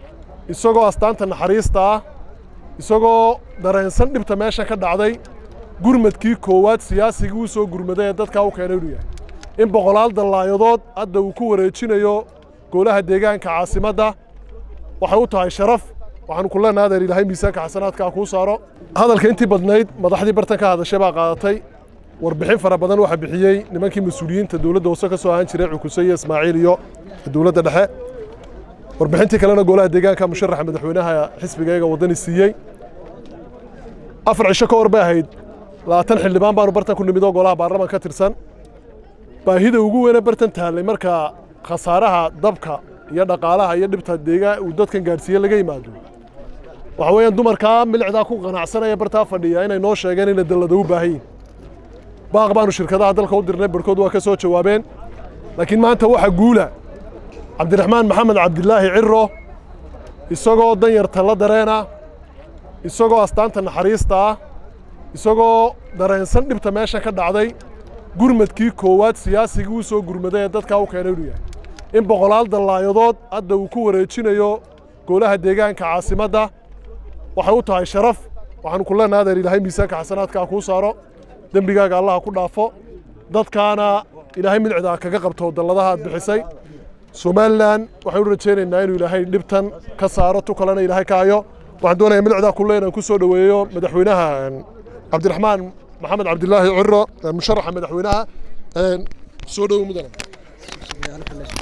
isagoo astaanta naxariista ah isagoo dareensan dhibta meesha ka dhacday gurmadkii koowaad siyaasigii u soo gurmaday ee dadkaa u keenay inuu yahay in boqolaal dallaayadood hadda uu ku wareejinayo golaha deegaanka caasimadda waxay u tahay sharaf waxaanu ku leenahay adeer ilaahay miisaanka xasanaadkaa kuu saaro hadalka intii badnayd madaxdii bartan ka hadashay baa qaadatay warbixin fara badan waxaa bixiyey nimankii mas-uuliyiinta dowladda hoose ka soo ahaan jiray cukuse iyo ismaaciil iyo dowladda dhexe warbixintii kalena golaha deegaanka musharaxa madaxweynaha xisbigayga waddani siiyey afar cisho ka hor bay ahayd labaatan xildhibaan baanu bartan ku nimid oo golaha baarlaman ka tirsan baahida ugu weyne bartan taallay marka khasaaraha dabka iyo dhaqaalaha iyo dhibta deegaan uu dadkan gaadhsiiye laga yimaado waxa weeyaan dumarkaa milicdaa ku qanacsanaya bartaa fadhiya inay noo sheegeen inay dallada u baahan yihin baaq baanu shirkadaha dalka u dirnay barkood waa ka soo jawaabeen laakiin maanta waxa guula cabdiraxmaan maxamed cabdilaahi ciro isagoo danyarta la dareena isagoo astaanta naxariista ah isagoo dareensan dhibta meesha ka dhacday gurmadkii koowaad siyaasigii u soo gurmaday ee dadkaa u keenay inuu yahay in boqolaal dallaayadood hadda uu ku wareejinayo golaha deegaanka caasimadda waxay u tahay sharaf waxaanu ku leenahay adeer ilaahay miisaanka xasanaadkaa kuu saaro dembigaaga allaha ku dhaafo dadkaana ilaahay midicdaa kaga qabto dalladaha aad bixisay somalilan waxaan u rajaynaynaa inuu ilaahay dhibtan ka saaro tu kalena ilaahay ka hayo waxaan doonayaa midicdaa kulle inaan ku soo dhoweeyo madaxweynaha cabdiraxmaan maxamed cabdilaahi ciro musharaxa madaxweynaha soo dhowo mudana